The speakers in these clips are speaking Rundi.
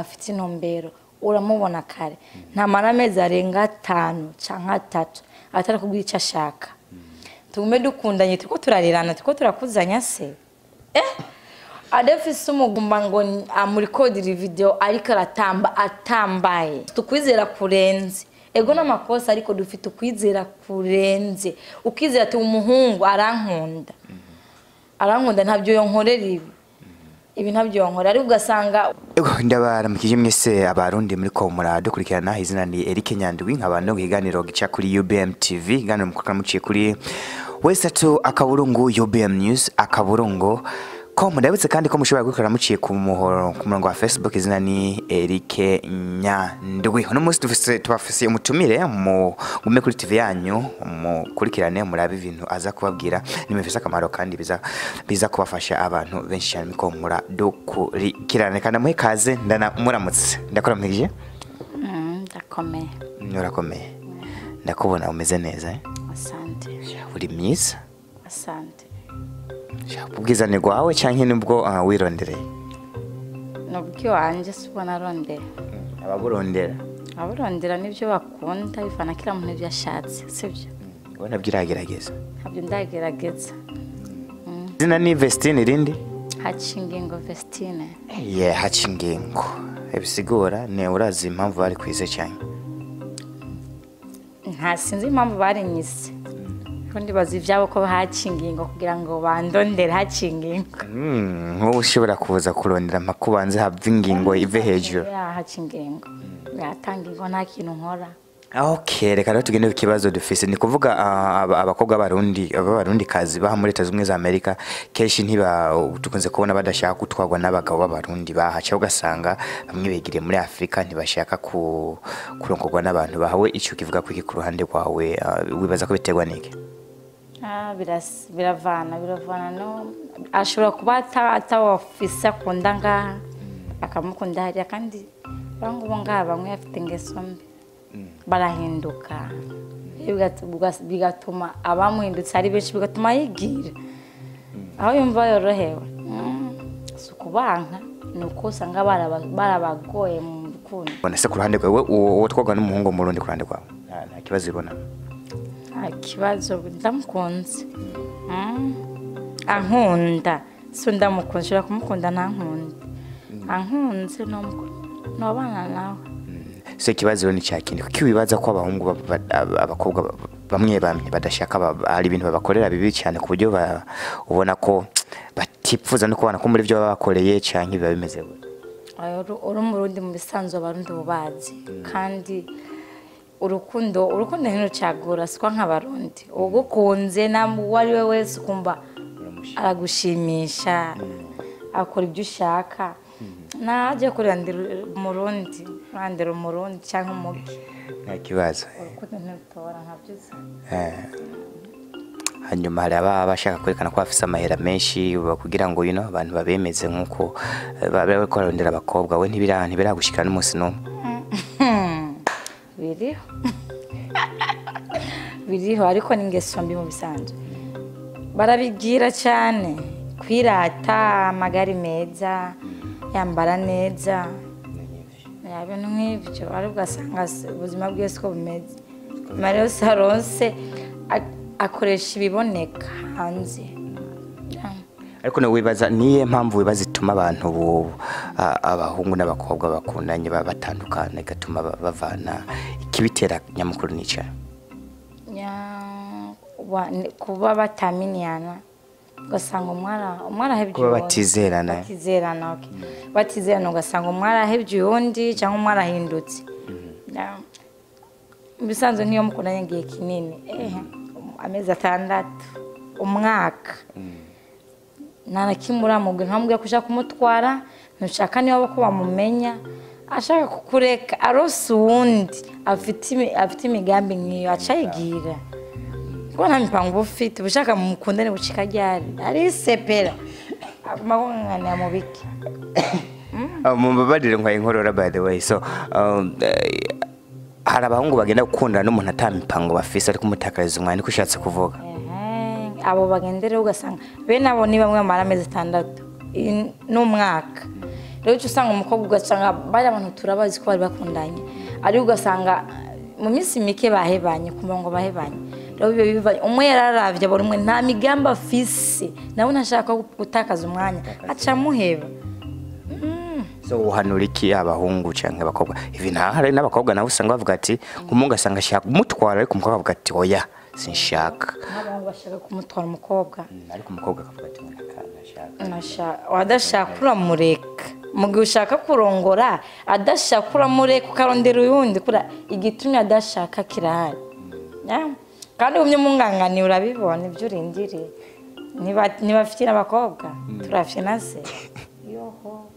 afite intumbero uramubona kare ntamara amezi arenga atanu cyangwa atatu atari kubwira icyo ashaka tugume dukundanye turiko turarerana turiko turakuzanya se eh adafise umugumba ngo ni- amurikodera video ariko aratamba atambaye tukwizera kurenze ego n'amakosa ariko dufite ukwizera kurenze ukizera ati umuhungu arankunda arankunda ntabyo yonkorera ibi ibi ntabyo yonkorera ariko ugasanga Ego ndabaramukije mwese abarundi muri ko muradukurikirana izina ni Eric Nyandwi nkabano kiganiro gica kuri UBM TV iganiro mukora muciye kuri wesatu akaburungu UBM News akaburungu ko mudabutse kandi ko mushobora gukorera muciye ku muhoro ku murongo wa Facebook izina ni Eric Nyandwi uno munsi dufise tubafise umutumire mu gume kuri TV yanyu mukurikirane murabe ibintu aza kubabwira nimufise akamaro kandi biza biza kubafasha abantu benshi cyane miko muradukurikirane kandi muhe kaze ndana muramutse ndakuramukije mm, ndakomeye urakomeye ndakubona umeze neza eh? asante uri myiza asante ubwizane bwawe cyangwa nibwo ah, wirondereye nubwo wanjye si ubona arondera ababurondera abarondera nibyo bakunda bivana kila muntu ibyo ashatse sibyo ubona bwiragerageza ntabyo ndagerageza izina ni Vestine irindi hacingingo vestine ye haca ingingo ibisigura ni urazi impamvu bari kwize cyane nta sinzi impamvu barinyise ko ndibaza ibyabo ko hacingingo kugira ngo bandondere hacingingo Mm, nk'ubu ushobora kuza kurondera mpaka ubanze hava ingingo ive hejuru ya hacingingo yatanga ingo nta kintu nkora ok reka rero tugende ku kibazo dufise ni kuvuga ah, aba- abakobwa b'abarundi b'abarundi kazi baha muri leta zunze ubumwe za amerika kenshi ntiba dukunze kubona badashaka gutwarwa n'abagabo b'abarundi bahaca ugasanga bamwe begiriye muri afurika ntibashaka ku, kurongorwa n'abantu bahawe icyo kivuga kwiki ku ruhande rwawe ah, wibaza ko biterwa n'iki Ah, biras- biravana biravana no ashobora kuba ata- atawafise akunda ngaha akamukunda hariya kandi bangubu ngaha bamwe bafite ingeso mbi barahinduka Bigat- bugas- bigatuma abamuhindutse ari benshi bigatuma yigira aho yumva yorohewe mm, si ukubanka ni uko usanga baraba- barabagoye mu rukundo ubona se ku ruhande rwawe uwo uwo twarwa n'umuhungu mu rundi ku ruhande rwawe nta nta kibazo ubona nta kibazo ndamukunze Mm. ankunda so ndamukunze ushobora kumukunda ntankunde ankunze nobana nawe so ikibazo rero ni cya kindi kuko wibaza ko abahungu ba- ba- ab- abakobwa ba- bamwe bamwe badashaka ba- hari ibintu babakorera bibi cyane ku buryo ba- ubona ko batipfuza no kubona ko muri byo baba bakoreye cyangwa biba bimeze gutya Oya, uru- uri umurundi mu bisanzwe abarundi bubazi kandi urukundo urukundo ntirucagura siko nk'abarundi ugukunze na uwo ari we wese ukumva aragushimisha akora ibyo ushaka najya kurandira umurundi kurandira umurundi cyangwa umugi nta kibazo urukundo ntirutora nkabyo uzi Eh. hanyuma hari ababa bashaka kwerekana ko bafite amahera menshi ba- kugira ngo you know, abantu babemeze nk'uko eh, baba bari kurarondera abakobwa we ntibira- ntibiragushikira n'umunsi n'umwe biriho biriho ariko ni ingeso mbi mu bisanzwe barabigira cyane kwirata amagari meza yambara neza ya bintu nk'ibyo ariko ugasanga se- ubuzima bwe siko bumeze nyuma rero saronse a- akoresha ibiboneka hanze Ya. ariko nawe wibaza niye mpamvu wibaza ituma abantu ubu a- abahungu n'abakobwa bakundanye baba batandukana igatuma ba- bavana ikibitera nyamukuru n'icyaha Ya- wa- ni- kuba bataminiyana ugasanga umwana umwana ahebye kuba uwundi. batizerana batizerana okay. batizerana ugasanga umwana ahebye uwundi cyangwa umwana ahindutse Ya. mu bisanzwe nk'iyo mukundanye igihe kinini ehe amezi atandatu umwaka nta na kimwe uramubwira ntamubwira ko ushaka kumutwara ntushaka niba ko bamumenya ashaka kukureka arose uwundi afite imi- afite imigambi nk'iyo aca yigira kuko nta mipango uba ufite uba ushaka mukundane bucika ryari arisepera aguma kunganira mu biki mubabarire nkwaye inkorora by the way so um, eh, hari abahungu bagenda gukundana n'umuntu atamipango bafise ariko umutakariza umwanya niko ushatse kuvuga Ehe, abo bagendereho ugasanga bene abo ni bamwe bamara amezi atandatu i- n'umwaka rero uca usanga umukobwa ugasanga bari abantu turabazi ko bari bakundanye ariko ugasanga mu minsi mike bahebanye kumva ngo bahebanye rero biba bivanye umwe yararavye abona umwe nta migambi afise nawe ntashaka gutakaza umwanya aca amuheba so uhanura iki abahungu canke abakobwa ivi nta hari n'abakobwa nabo usanga bavuga ati umuhungu asanga ashaka kumutwara ariko umukobwa avuga ati oya sinshaka nk'abantu bashaka kumutwara umukobwa ariko umukobwa akavuga ati "Naka- nashaka Nasha- wadashaka uramureka mu gihe ushaka kurongora adashaka uramureka ukarondera uyundi kura igitumye adashaka kirahari Ya. kandi umwe umwunganganiye urabibona ibyo urindiriye Niba- ntibafite abakobwa turafite na se yoho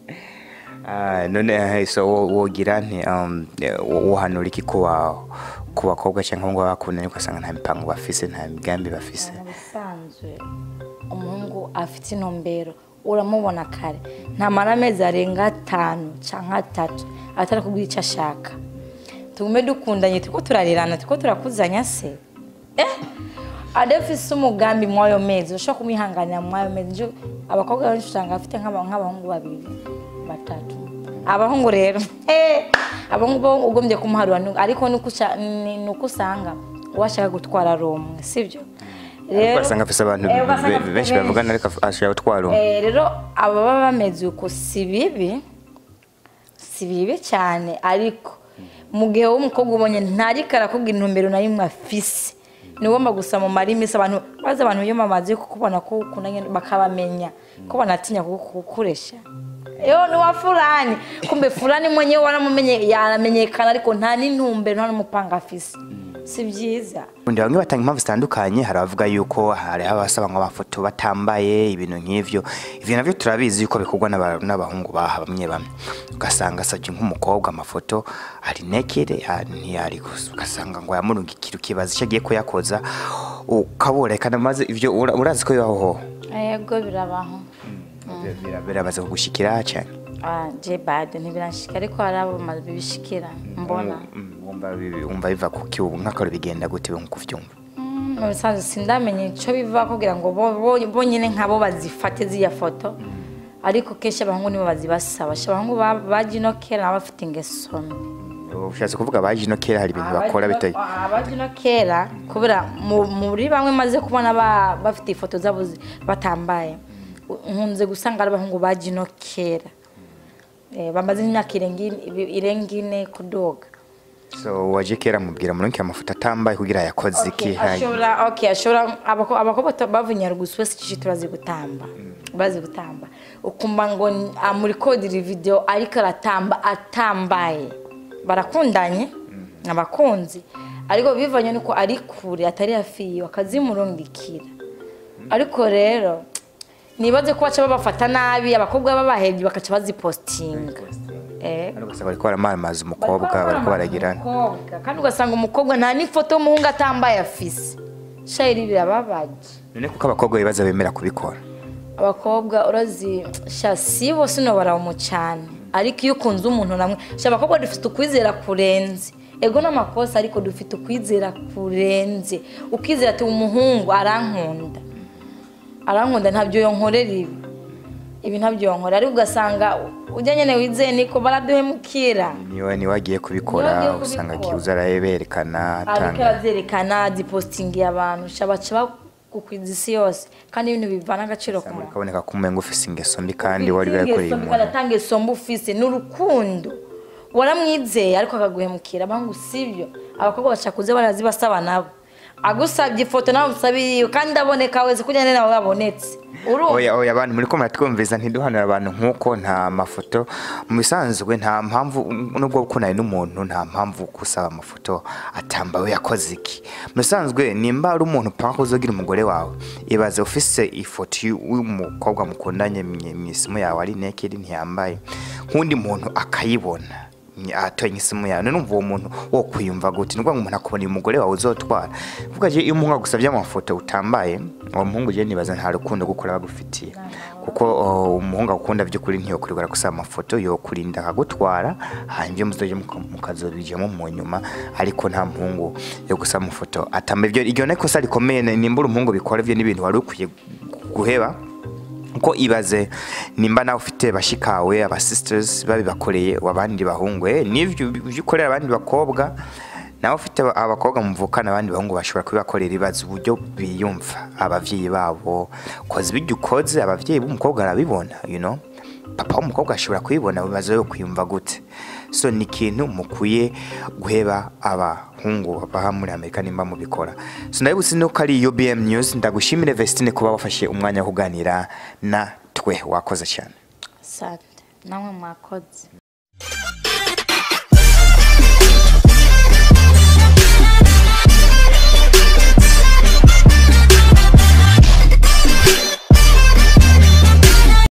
Ah, none eh, so wo- wogira nti um, eh, wo- wohanura iki ku ba- ku bakobwa cyangwa abahungu baba bakundanye ugasanga nta mipango bafise nta migambi bafise mu bisanzwe umuhungu afite intumbero uramubona kare ntamara amezi arenga atanu cyangwa atatu atari kubwira icyo ashaka tugume dukundanye turiko turarirana turiko turakuzanya se eh adafise umugambi mw'ayo mezi ushobora kumwihanganira mw'ayo mezi nje abakobwa benshi usanga bafite nk'aba- nk'abahungu babiri batatu abahungu rero eh, abahungu bo ugombye kumuharura ni- ariko nuko usha- ni ni uko usanga washaka gutwara rumwe sibyo ariko ugasanga afise abantu Eh, ugasanga be- afise benshi bavugana ariko af- ashaka gutwara umwe Eh, rero ababa bameze uko si bibi si bibi cyane ariko mu gihe w'umukobwa ubonye ntariko arakubwira intumbero na rimwe afise ni ugomba gusa mu marimisi abantu bazi abantu iyo bamaze kukubona ko ukundanye bakabamenya ko banatinya kukuresha yo ni wa fulani kumbe fulani mwenyewe waramumenye yaramenyekana ariko nta n'intumbero nta n'umupanga afise si byiza undi bamwe batanga impamvu zitandukanye hari abavuga yuko hari abasaba ngo amafoto batambaye ibintu nk'ivyo ivyo navyo turabizi yuko bikorwa n'aba- n'abahungu baha bamwe bamwe ugasanga asabye nk'umukobwa amafoto ari nekere ha- ntiyari gusa ugasanga ngo yamurungikira ukibaza icyo agiye kuyakoza ukabura reka maze ivyo ura- urazi ko bibaho yego birabaho Bira- biramaze kugushikira cyane Ah, je bado ntibirashika ariko hari abo ma- bibishikira mbona Mm, wumva bi- wumva biva kuki ubu nk'akaro bigenda gute nkuko uvyumva Mm, mu bisanzwe sindamenya ico biva kugira ngo bo- bo- bonyene nkabo bazifate ziriya foto ariko kenshi abahungu nibo bazibasaba Sha abahungu ba- baje ino kera nabo bafite ingeso mbi ushatse kuvuga baje ino kera hari ibintu bakora bitari abaje ino kera kubera mu- muri bamwe maze kubona ba- bafite ifoto zabo zi- batambaye nkunze gusanga ari abahungu baje ino kera Eh, bamaze imyaka irenga ine- irenga ine kudoga so waje kera mubwira murunkira amafoto atambaye kugira yakoze iki Okay, ashobora okay ashobora abako- abakobwa to- bavunya ruguswe sikishi turazi gutamba bazi gutamba ukumva ngo ni- amurikodera video ariko aratamba atambaye barakundanye abakunzi ariko bivanye nuko ari kure atari hafi yiwe akazimurungikira ariko rero nibaze ko baca babafata nabi abakobwa babahebye bakaca bazipostinga eh Hano ugasanga bariko baramaramaza umukobwa bariko baragirana umukobwa kandi ugasanga umukobwa nta n'ifoto y'umuhungu atambaye afise shayiri birababaje none kuko abakobwa bibaza bemera kubikora abakobwa urazi sha si bose no baramu cyane ariko iyo ukunze umuntu namwe sha abakobwa dufite ukwizera kurenze ego n'amakosa ariko dufite ukwizera kurenze ukizera ati umuhungu arankunda arankunda ntabyo yonkorera ibi ibi ntabyo yonkorera ariko ugasanga ujya nyine wizeye niko baraduhemukira niwe niwe agiye Niwe kubikora agiye usanga kubikora. akibuza araberekana ariko atanga aravyerekana zipostingiye abantu sha baca bagukwiza isi yose kandi ibintu bivana agaciro ku muntu bikaboneka ko umenga ufise ingeso mbi kandi wari barakoreye umuntu aratanga isombe ufise ni urukundo waramwizeye ariko akaguhemukira abangu sibyo abakobwa baca kuze barazibasaba nabo agusabye ifoto nawe usabiriye kandi aboneka wese kugira ngo nawe wabonetse urumva oya oya abantu muri ko muratwumviza ntiduhanira abantu nk'uko nta mafoto mu bisanzwe nta mpamvu nubwo gukundana n'umuntu nta mpamvu gusaba amafoto atambawe yakoze iki mu bisanzwe nimba ari umuntu upanga kuzogira umugore wawe ibaze ufise ifoto y'umukobwa mukundanye mu isimu yawe ari nekedi ntiyambaye nk'undi muntu akayibona atoye nk'isimu yawe none umva uwo muntu wo kwiyumva gute ni ukuvuga ngo umuntu akubona uyu mugore wawe uzotwara vuga je iyo umuhungu agusabye amafoto utambaye uwo muhungu je nibaza nta rukundo gukora bagufitiye kuko uh, umuhungu agukunda by'ukuri ntiyokurirwa gusaba amafoto yokurinda akagutwara hanyuma ibyo muzoje muka- mukazobijamo mu nyuma ariko nta muhungu yo gusaba amafoto atamba ibyo iryo ni ikosa rikomeye nimba uri umuhungu bikora ibyo n'ibintu wari ukwiye guheba ko ibaze nimba nawe ufite bashikawe aba sisters babibakoreye abandi bahungu eh, n'ivyo ivyo ukorera abandi bakobwa nawe ufite aba- abakobwa muvukana abandi bahungu bashobora kubibakorera ibibazo uburyo biyumva abavyeyi babo koze ibyo ukoze abavyeyi b'umukobwa arabibona you know papa w'umukobwa ashobora kubibona bibazo yo kwiyumva gute so ni ikintu mukwiye guheba abahungu baha muri amerika nimba mubikora so ndabibutse nuko ari ubm news ndagushimire vestine kuba wafashe umwanya wo kuganira na twe wakoze cyane sante namwe mwakoze